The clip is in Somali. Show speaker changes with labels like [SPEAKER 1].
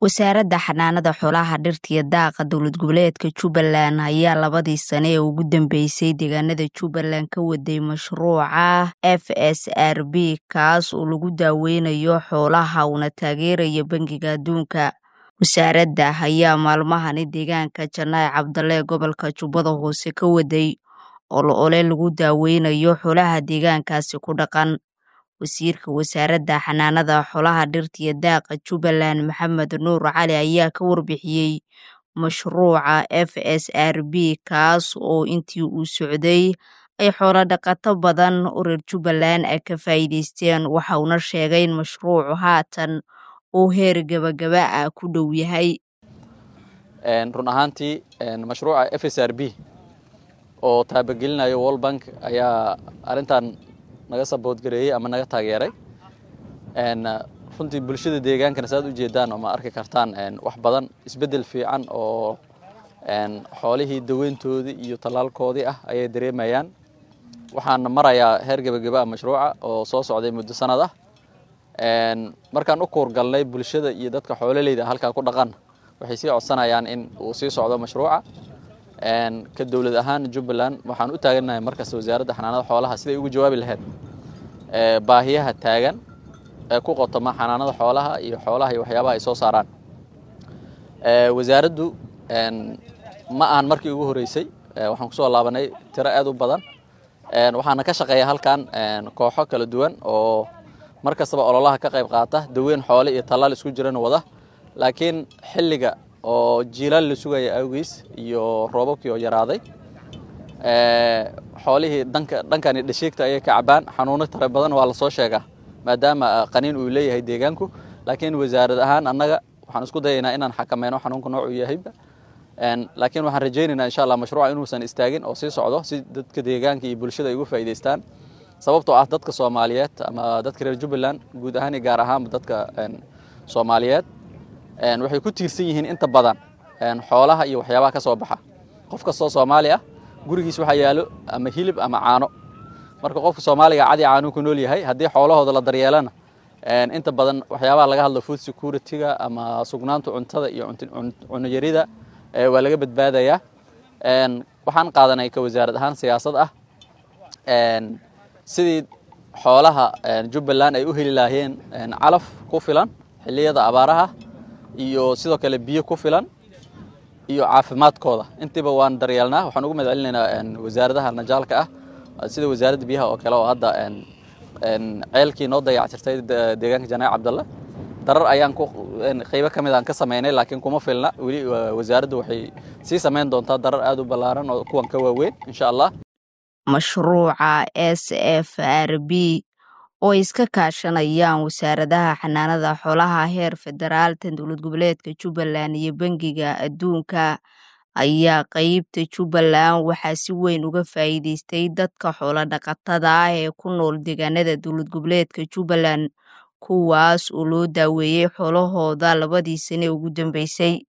[SPEAKER 1] wasaaradda xanaanada xoolaha dhirta iyo daaqa dowlad goboleedka jubbaland ayaa labadii sane ee ugu dambeysay deegaanada jubbaland ka waday mashruuca f s r b kaas oo lagu daaweynayo xoolaha uuna taageeraya bangiga adduunka wasaaradda ayaa maalmahani deegaanka janaac cabdalle gobolka jubbada hoose ka waday olo ole lagu daaweynayo xoolaha deegaankaasi ku dhaqan wasiirka wasaaradda xanaanada xoolaha dhirta iyo daaqa jubbaland maxamed nuur cali ayaa ka warbixiyey mashruuca f s r b kaas oo intii uu socday ay xoolo dhaqato badan oo reer jubbaland ay ka faa'iideysteen waxa uuna sheegay in mashruucu haatan uu heer gabagaba ah ku dhow yahay
[SPEAKER 2] run ahaantii mashruuca f s r b oo taabagelinayo world bank ayaa arrintan naga saboodgareeyey ama naga taageeray runtii bulshada deegaankana saad ujeedaan oo ma arki kartaan wax badan isbeddel fiican oo xoolihii daweyntoodii iyo tallaalkoodii ah ayay dareemayaan waxaana marayaa heer gebagaba ah mashruuca oo soo socday muddo sanad ah markaan u kuurgalnay bulshada iyo dadka xoololeyda halkaa ku dhaqan waxay sii codsanayaan in uu sii socdo mashruuca ka dowlad ahaan jubbaland waxaan u taaganahay markasta wasaaradda xanaanada xoolaha siday ugu jawaabi lahayd baahiyaha taagan ee ku qotoma xanaanada xoolaha iyo xoolaha iyo waxyaabaha ay soo saaraan wasaaraddu ma ahan markii ugu horeysay waxaan kusoo laabanay tiro aad u badan waxaana ka shaqeeya halkan kooxo kala duwan oo mar kastaba ololaha ka qayb qaata daweyn xoole iyo tallaal isku jiran wada laakiin xilliga oo jiilaal la sugaya awgiis iyo roobabkii oo yaraaday xoolihii dhanka dhankani dhashiigta ayay ka cabaan xanuuno tara badan waa lasoo sheegaa maadaama qaniin uu leeyahay deegaanku laakiin wasaarad ahaan annaga waxaan isku dayaynaa inaan xakameyno xanuunka noocu yahayba laakiin waxaan rajaynaynaa insha allah mashruuca inuusan istaagin oo sii socdo si dadka deegaanka iyo bulshada ay uga faa'iidaystaan sababtoo ah dadka soomaaliyeed ama dadka reer jubbaland guud ahaan iyo gaar ahaanba dadka soomaaliyeed waxay ku tiirsan yihiin inta badan xoolaha iyo waxyaabaha ka soo baxa qof kastoo soomaali ah gurigiis waxaa yaalo ama hilib ama caano marka qofka soomaaliga cadi caanuu ku nool yahay haddii xoolahooda la daryeelana inta badan waxyaabaha laga hadlo food security-ga ama sugnaanta cuntada iyo cunayarida waa laga badbaadayaa waxaan qaadanay ka wasaarad ahaan siyaasad ah sidii xoolaha jubbaland ay u heli lahaayeen calaf ku filan xilliyada abaaraha iyo sidoo kale biyo ku filan iyo caafimaadkooda intiiba waan daryeelnaa waxaan ugu mahad celinaynaa wasaaradaha najaalka ah sida wasaaradda biyaha oo kale oo hadda ceelkii noo dayactirtay deegaanka janaac cabdalle darar ayaan qeybo ka mid aan ka sameynay laakiin kuma filna weli wasaaraddu waxay sii sameyn doontaa darar aad u ballaaran oo kuwan ka waaweyn insha allah
[SPEAKER 1] mashruuca s f r b oo ay iska kaashanayaan wasaaradaha xanaanada xoolaha heer federaal tan dowlad goboleedka jubbaland iyo bangiga adduunka ayaa qeybta jubbaland waxaa si weyn uga faa'iideystay dadka xoolo dhaqatada ah ee ku nool deegaanada dowlad goboleedka jubbaland kuwaas oo loo daaweeyey xoolahooda labadii sane ugu dambeysay